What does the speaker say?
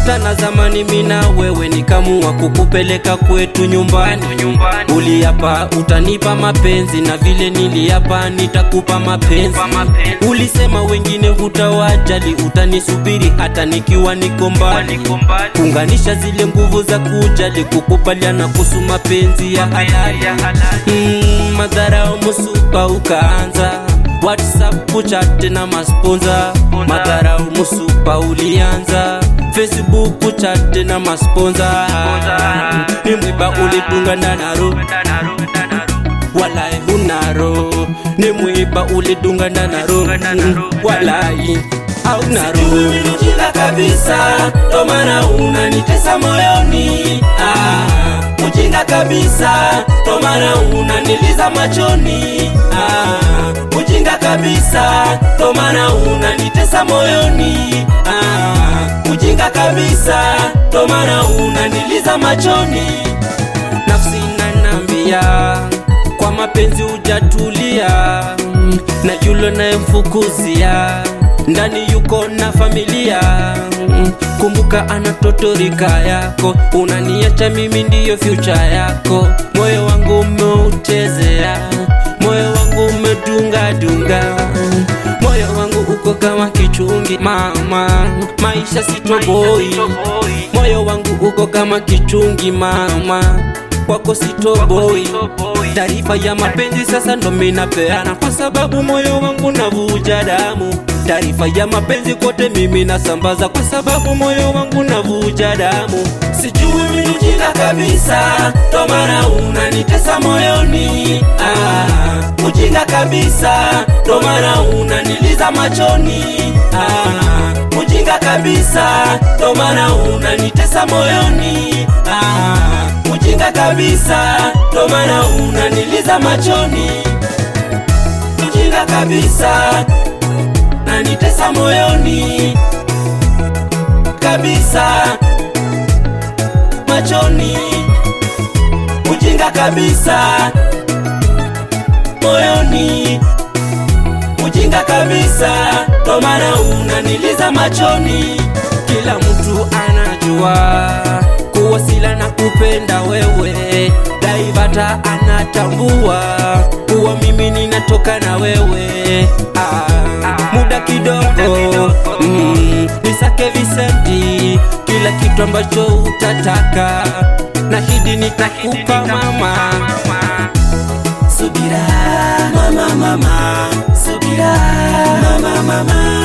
tulikutana zamani mina wewe nikamua kukupeleka kwetu nyumbani uliapa utanipa mapenzi na vile niliapa nitakupa mapenzi ulisema wengine hutawajali utanisubiri hata nikiwa niko mbali kuunganisha zile nguvu za kujali kukubaliana kuhusu mapenzi ya halali mm, madharau musupa ukaanza whatsapp kuchate na masponza madharau musupa ulianza facebook kuchate na masponza ni mwiba ulitunga ndanaro walai hunaro ni mwiba ulidunga ndanaro walai au naro Ujinga kabisa, ndo maana unanitesa moyoni. Ah, ujinga kabisa, ndo maana unaniliza machoni. Ah, ujinga kabisa, ndo maana unanitesa moyoni. Ah, ujinga kabisa, ndo maana unaniliza machoni. nafsi nanambia kwa mapenzi hujatulia na yulo nayemfukuzia ndani yuko na familia kumbuka anatotorika yako unaniacha mimi ndiyo fyucha yako moyo wangu umeuchezea moyo wangu umedungadunga moyo wangu uko kama kichungi mama maisha sitoboi moyo wangu uko kama kichungi mama kwako sitoboi taarifa ya mapenzi sasa ndo minapeana kwa sababu moyo wangu navuja damu taarifa ya mapenzi kote mimi nasambaza kwa sababu moyo wangu navuja damu sijui mimi ujinga kabisa, ndo maana unanitesa moyoni. Ah, ujinga kabisa, ndo maana unaniliza machoni. Ah, ujinga kabisa, ndo maana unanitesa moyoni. Ah, ujinga kabisa, ndo maana unaniliza machoni. Ujinga kabisa, nanitesa moyoni kabisa machoni, ujinga kabisa moyoni, ujinga kabisa, ndo maana unaniliza machoni. kila mtu anajua kuwasila na kupenda wewe daivata anatambua kuwa mimi ninatoka na wewe ah, muda kidogo mm, nisake visenti kila kitu ambacho utataka na hidi nitakupa mama Subira mama mama, subira mama mama